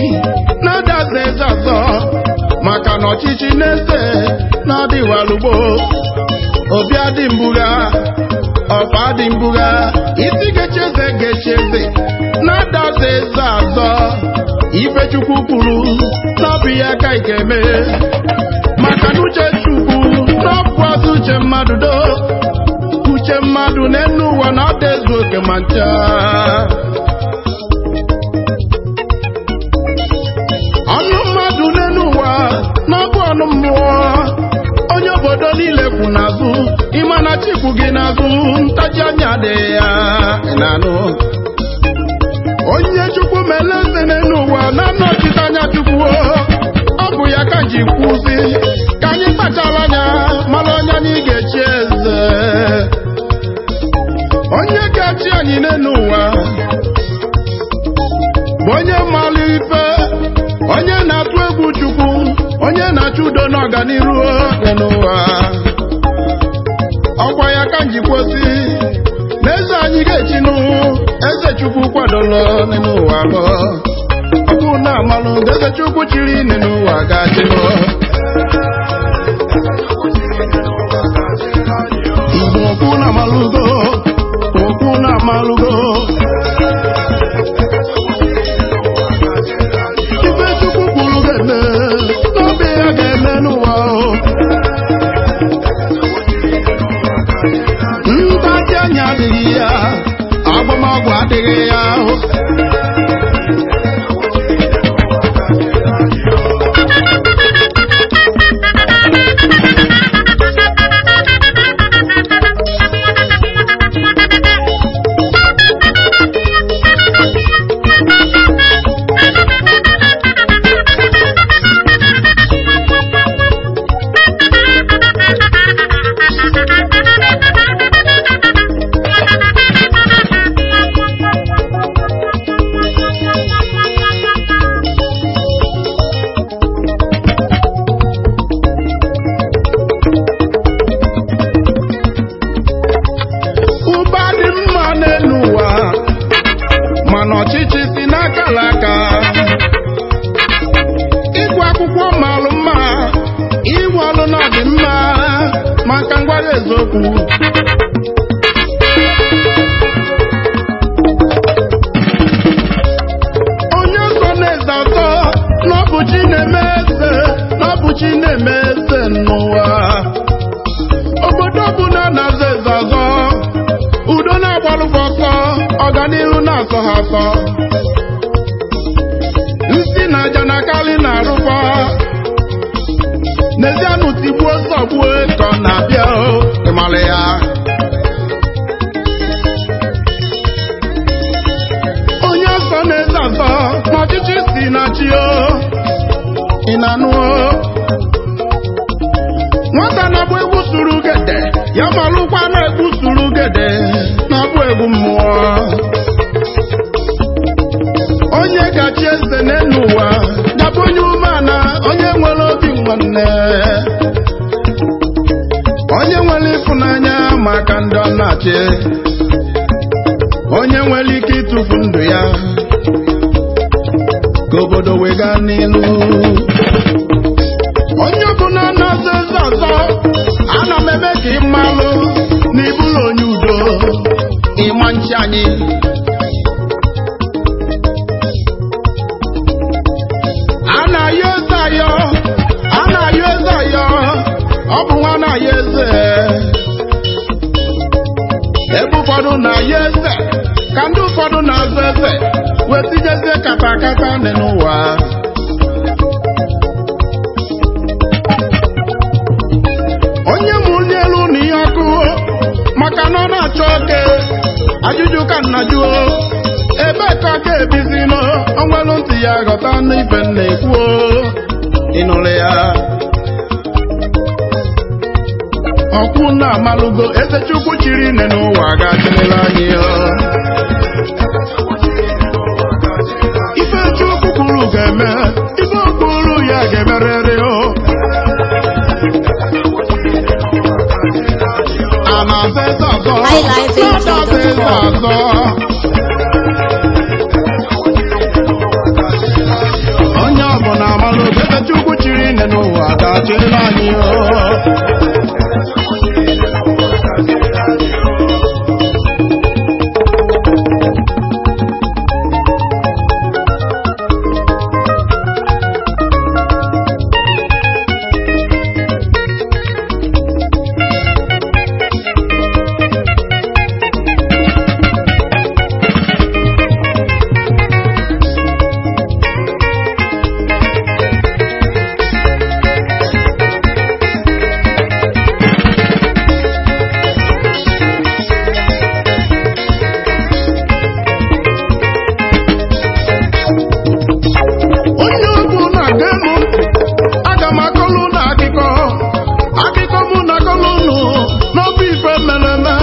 na-adaza eze ọzọ maka na ọchịchị na-eze na-adịwalugbo obi adị mbugha ọfa adị mbugha isi ga-echi eze ga-echi eze na-adaza eze azọ ife chukwu kwuru n'ọbụ ya ka ị ga-eme maka na uche chukwu n'ọbụ ọzọ uche mmadụ do uche mmadụ n'enu ụwa na ọ dị ezu oke ma ncha ọnụ mmadụ n'enu ụwa n'ọbụ ọnụ mmụọ onye obodo niile kwu n'azụ ịma na chikwu gị n'azụ ntaji anya adịghị ya ị na-anụ onye chukwu mere eze n'elu ụwa na-anọchite anya chukwu ọ bụ ya ka ji kwuzi ka anyị kpachara anya mara onye anyị ga-echi eze onye ga-achị anyị n'elu ụwa bụ onye mara ife onye na-atụ egwu chukwu onye na-achọ udo n'ọganiru dị n'ụwa ọkwa ya ka njikwosi n'eze anyị ga-echinụ eze chukwu kwadoro n'ụwa lụ ọkụ na-amalụ eze chukwu chiri n'ụwa ga-achịlụ igbo okwu na-amalụgo okwu na-amalụgo ife chukwu kwuru ga-eme n'obi ya ga-eme n'ụwa o. ntaji anya adịghị ya agbamọgwụ adịghị ya o. ụba dị mma n'elu ụwa mana ọchịchị si n'aka alaka ịgụ akwụkwọ malụ mma ịgwụ ọlụ na ọdị mma maka ngwara eziokwu onye ọzọ na-eze ọzọ n'ọbụ chi na-eme eze n'ọbụ chi na-eme eze n'ụwa obodo ọbụla na-aza eze ọzọ udo na-agbalụkwa ọsọ ọganihu na-asọ ha asọ nsi na aja na akali na-arụkwa n'ezianụ tigbuo sọgbuo ka ọ na-abịa o, ịmalị ya onye ọsọ na-eze ọzọ n'ọchịchị si na chi o ị na-anụ o nwata na-agba egwu suru gede ya malụkwa na-egwu suru gede na-abụ egwu mmụọ onye gachi eze n'elu ụwa gabụ onye umeala onye nwere obi nwanne onye nwere ịfụnanya maka ndị ọ na-achị onye nwere ike ịtụfu ndụ ya ka obodo wega n'ilu onye ọbụla na-azọ eze ọzọ ana m eme ka ị malụ na ịbụrụ onye udo ịma nchi anyị a na-ayọ eze ayọ a na-ayọ eze ayọ ọ bụ nwa na-ayọ eze ebe ụfọdụ na-ayọ eze ka ndị ụfọdụ na-azọ eze wee tinyezie kata kata dị n'ụwa onye mụrụ n'elu na ihe ọkụ maka na ọ na-achọ oke ajụjụ ka nna jụọ ebe ka ọ ga-ebizi nọ onwelu ntị ya ghọta n'ife m na-ekwu ịnụrụ ya ọkwụ na amalụgo eze chukwu chiri nne n'ụwa ga-achịrịla anyị ọ. ife chukwu kwuru ga-eme ife o kwuru ya ga-emerịrị o a na-aza eze ọzọ highlife na-adaza eze ọzọ chịrị anyị o onye ọbụ na-aga emu aga m akọlụ na akụkọ akụkọ mụ na akọlụ unu n'ọbụ ife mere eme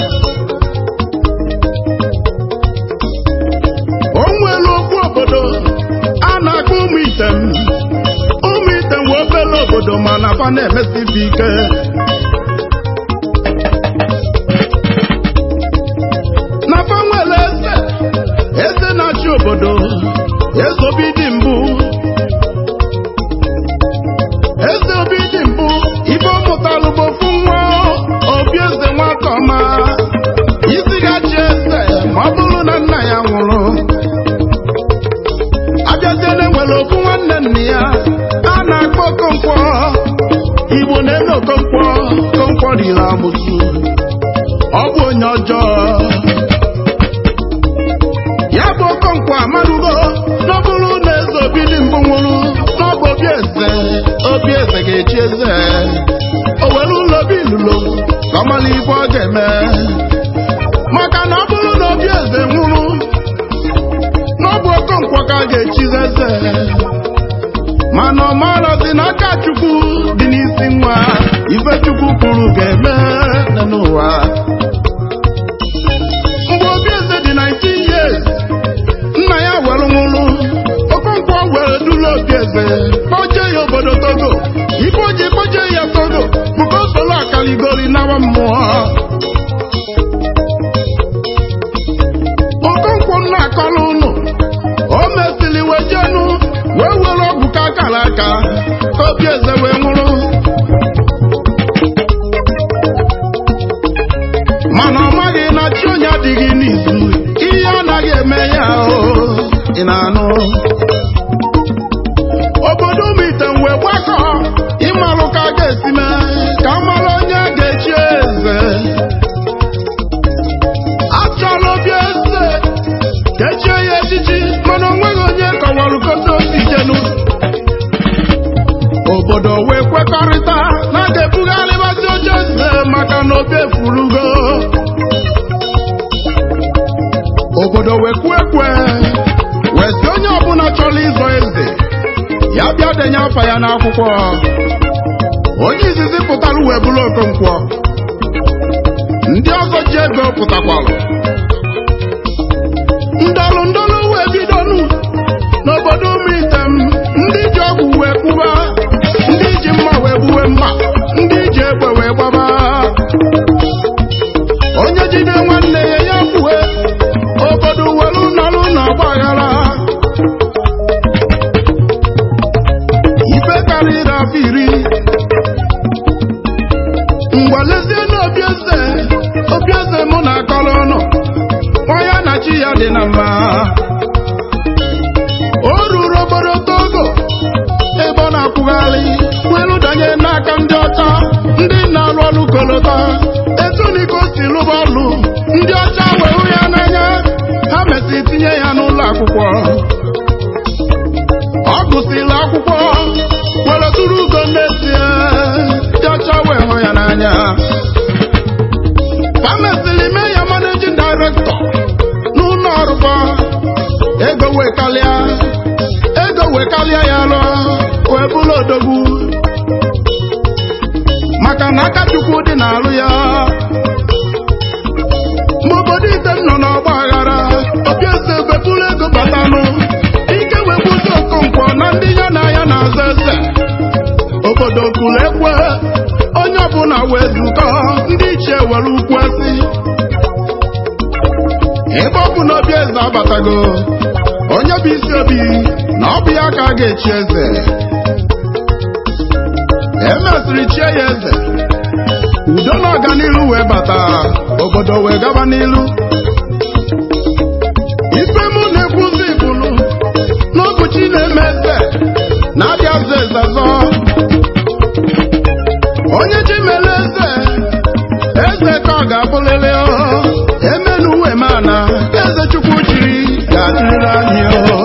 o nwere okwu obodo a na-akpọ ụmụ item ụmụ item wee obere obodo mana fa na-emesibi ike na fa nwere eze eze na-achị obodo eze obi dị mbụ eze obi dị mbụ ibe ọ mụtalụ bụ ofu nwa obi eze nwata ọma isi gachi eze ma ọ bụrụ na nna ya nwụrụ abịaziele nwere ofu nwanne nna ya a na-akpọ okonkwo igbo na- ele okonkwo okonkwo riri amụsụ ọ bụ onye ọjọọ ya bụ okonkwo amarugo n'ọbụrụ na eze obi dị mbụ nwụrụ n'ọbụ obi eze obi eze ga-echi eze o were ụlọ obi ilulo ka ọ mara ibe ọ ga-eme maka na ọ bụrụ na obi eze nwụrụ n'ọbụ okonkwo ka a ga-echizi eze mana ọ marazi n'aka chukwu dị n'isi nwa ife chukwu kwuru ga-eme n'ụwa mgbe obi eze dị 19 years nna ya were nwụrụ okonkwo were duru obi eze kpoje ya obodo togo ife o ji kpoje ya togo bụ ka o soro akaligori nawa mmụọ okonkwo nna akọrọ ụnụ o mesịrị wejenu wee were ọgwụ ka akara aka ka obi eze wee nwụrụ mana ọ maghị na chi onye adịghị n'izu ihe anaghị eme ya o ị na-anụ obodo ụmụite wee gbakọ ịmalụ ka a ga-esi mee ka a mara onye a ga-echi eze achọrọ obi eze ka echie ya echichi mana onweghị onye kọwara kote osi jenu obodo wee kwekọrịta na a ga-ebugharịbazi oche eze maka na obi efurugo obodo wee kwue kwe wee sị onye ọbụla chọrọ ịzọ eze ya bịa denye afa ya n'akwụkwọ onye izizi pụtara wee bụrụ okonkwo ndị ọzọ ji ego pụtakwalụ ndọrụ ndọrụ wee bidonu n'obodo ụmụ item ndị ji ọgwụ wee kwuba ndị ji mma wee gbuwe mma ndị ji egbe wee gbaba onye jide nwanne ya ya kwue obodo welu nọrụ n'ọgba aghara ife karịrị afọ iri mgbalezie n'obi eze obi eze mụ na akọrọ ọnụ nwa ya na chi ya dị na mma o ruru obodo togo ebe ọ na-akwụgharị welu danye n'aka ndị ọcha ndị na-alụ ọrụ kolota etuniko si lụba ọrụ ndị ọcha wee hụ ya n'anya ha mesịrị tinye ya n'ụlọ akwụkwọ ọ gụsịrị akwụkwọ were tụrụ ugo n'ezie ndị ọcha wee hụ ya n'anya ha mesịrị mee ya managing director n'ụlọ ọrụba ego wee kalịa ego wee kalịa ya lụọ wee bụrụ odogwu maka na aka chukwu dị n'alụ ya mgbe obodo ite nọ n'ọgba aghara obi eze bepụrụ ego batanụ ike wee kwụsị okonkwo na ndị ya na ya na-azọ eze obodo kwuru ekwe onye ọbụla wee zukọ ndị ichie were ukwu esi ebe ọ bụ na obi eze abatago onye bụ isi obi na ọ bụ ya ka a ga-echi eze emesịrị chie ya eze udo na ọganihu wee bata obodo wee gaba n'ilu ife mụ na-ekwuzi bụlụ n'ụbọchị na-eme eze na-abịa eze zazọ onye ji mere eze eze ka ọ ga-abụlịrị o emenu uwe mana eze chukwu chiri ga-adịrịrị anyị o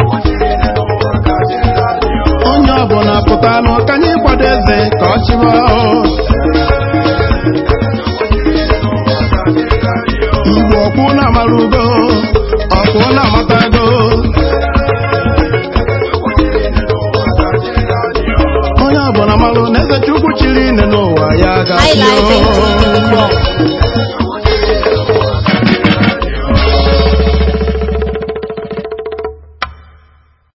onye ọbụla pụtanụ ka anyị kwado eze ka ọ chịwa o mgbe ọkwụ na-amara ugo ọkwụ na-amatago onye ọbụla malụ na eze chukwu chiri ine n'ụwa ya ga-achị o iLife.tv.com.